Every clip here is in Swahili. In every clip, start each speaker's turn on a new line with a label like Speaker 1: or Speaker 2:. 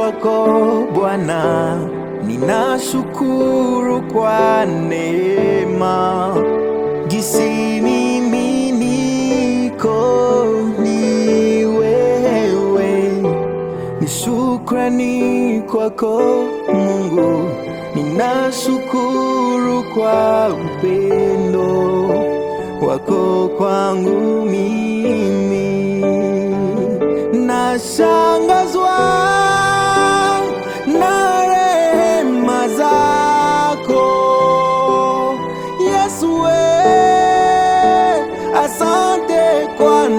Speaker 1: kwako Bwana, ninashukuru kwa neema gisi mimi niko ni wewe, ni shukrani kwako Mungu, ninashukuru kwa upendo wako kwangu mimi, nashangazwa na rehema zako Yesu, we, asante kwa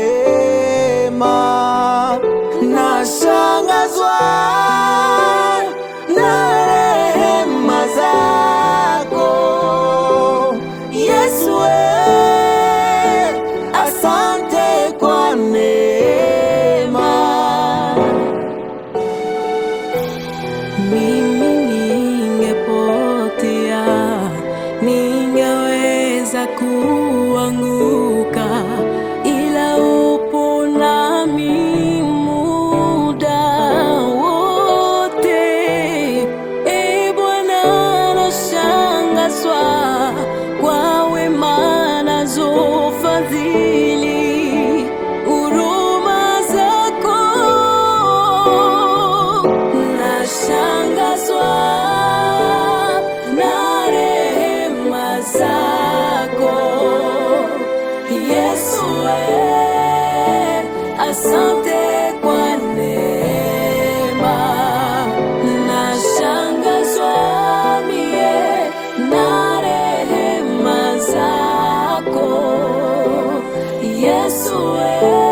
Speaker 1: neema, nashangazwa na rehema zako Yesu, we, asante kwa neema.
Speaker 2: Mimi ningepotea, ningeweza kuanguka, ila upo nami muda wote. E Bwana, nashangazwa kwa wema nazo fadhili, huruma zako nashangazwa na rehema zako Yesu, we, asante kwa neema. Nashangazwa mie na rehema zako Yesu, we